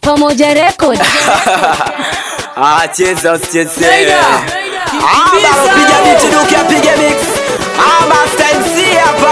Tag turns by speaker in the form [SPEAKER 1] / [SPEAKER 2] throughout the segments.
[SPEAKER 1] Pamoja Record.
[SPEAKER 2] Ah, cheza usicheze.
[SPEAKER 3] Zaida.
[SPEAKER 2] Ah,
[SPEAKER 3] Kimbiza.
[SPEAKER 2] baro piga beat duke apige mix. Ah, Master MC hapa.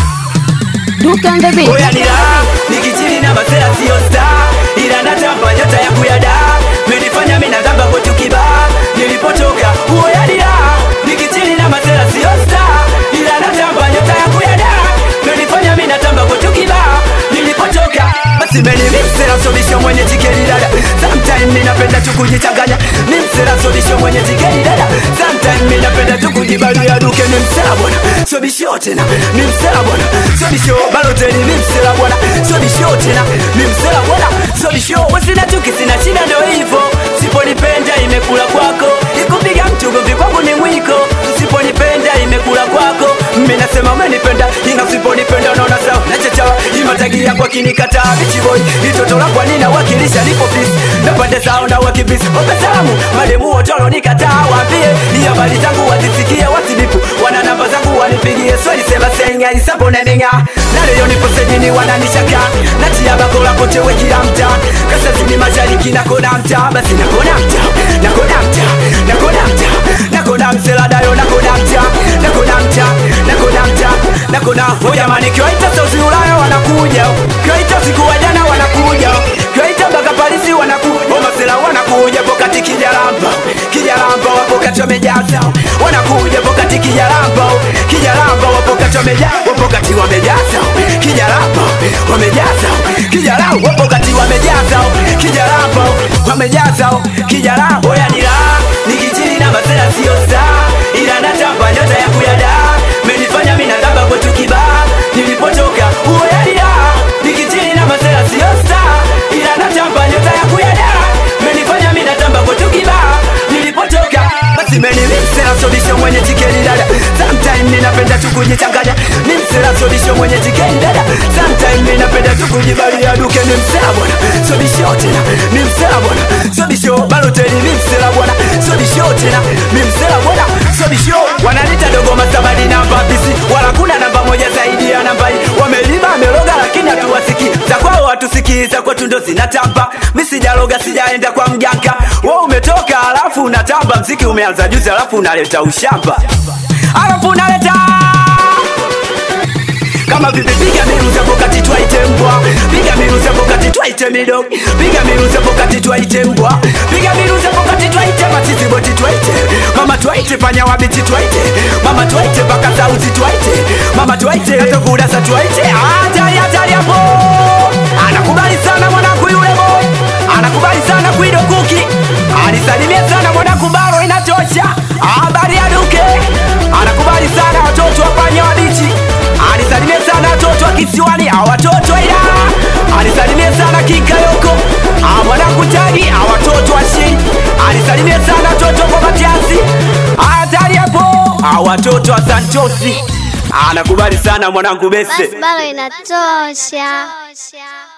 [SPEAKER 1] Duke on the beat.
[SPEAKER 2] Oya ni raha, nikichini na masela sio star. Ila natamba nyota ya kuyada. Menifanya mimi natamba kwa tukiba. Nilipotoka, oya ni raha, nikichini na masela sio star. Ila natamba nyota ya kuyada. Menifanya mimi natamba kwa tukiba. Nilipotoka, basi meni mixera sobisho mwenye tikeli dada. Sometime mimi napenda tu kujichanganya. Mixera sobisho mwenye tikeli dada. Sometime mimi napenda tu kujibalia duke ni msela bwana. Sobisho tena, ni msela bwana. Sobisho baloteni ni msela bwana. Sobisho tena, ni msela bwana. Sobisho wasina chuki sina shida ndio hivyo. Siponipenda imekula kwako. Ikupiga mtu gomvi kwangu ni mwiko. Usiponipenda imekula kwako. Mimi nasema umenipenda, ina usiponipenda unaona sawa. Nachachawa imatagia kwa kinikataa bichi boy. Itoto la kwa nina wakilisha nipo peace. Na pande zao na wakibisi. Ope salamu, mademu wote nikataa waambie. Ni habari zangu wazisikie wasibipu. Wana namba zangu wanipigie swali sema senga isapo nenenga. Na leo nipo sejini wananishaka. Natia bakola kote we kila mtaa. Kaskazini mashariki na kona mtaa. Basi na kona mtaa. Na kona mtaa. Na kona mtaa. Na kona msela dayo na kona mtaa. Na kona mtaa. Na kona mtaa. Na kona oh jamani kiwaita sauti Ulaya wanakuja. Kiwaita siku wa jana wanakuja. Kiwaita mpaka Parisi wanakuja. Oh masela wanakuja pokati kijalamba. Kijalamba wapo kati wamejaza. Wanakuja pokati kijalamba. Kijalamba wapo kati wamejaza. Wapo kati wamejaza. Kijalamba wamejaza. Kijalamba wapo kati wamejaza. Kijalamba wamejaza. Kijalamba oya ni raha. Nikichini na masela sio star. Ila natamba nyota ya kuyada. Menifanya mimi natamba kwa tukibaa. Nilipotoka oya ni raha. Nikichini na masela sio star. Ila natamba nyota ya kuyada. Menifanya mimi natamba kwa tukibaa. Nilipotoka basi meni msela sobisho mwenye tikeli dada. Sometime ninapenda tu kujichanganya. Ni msela sobisho mwenye tikeli dada. Sometime ninapenda tu kujibalia duke ni msela bwana. Sobisho tena ni msela bwana. Sobisho baloteli ni msela bwana. Sobisho tena ni msela bwana. Sobisho wanalita dogo masabadi namba bisi. Wala kuna namba moja zaidi ya namba hii. Wameliba ameloga lakini hatuwasikii. Za kwao hatusikii za kwetu ndo zinatamba. Mimi sijaloga sijaenda kwa mganga. Wewe umetoka alafu unatamba mziki umeanza juzi alafu unaleta ushamba. Alafu unaleta kama vipi piga miru za pokati twaite mbwa piga miru za pokati twaite midog piga miru za pokati twaite mbwa piga miru za pokati twaite matiti boti twaite mama twaite panya wabiti twaite mama twaite paka sauti twaite mama twaite hata kudasa twaite hatari hatari hapo anakubali sana mwanangu yule boy anakubali sana kuido kuki anisalimia sana mwanangu baro inatosha habari ya duke anakubali sana watoto wapanya wabichi anisalimie sana watoto wa kisiwani a watoto wa Ilala anisalimie sana Kikayoko a mwanangu Tagi a watoto wa Shei anisalimie sana watoto kwa Matiasi hatari hapo a watoto wa Santosi anakubali sana mwanangu Bese
[SPEAKER 4] Basi bado inatosha.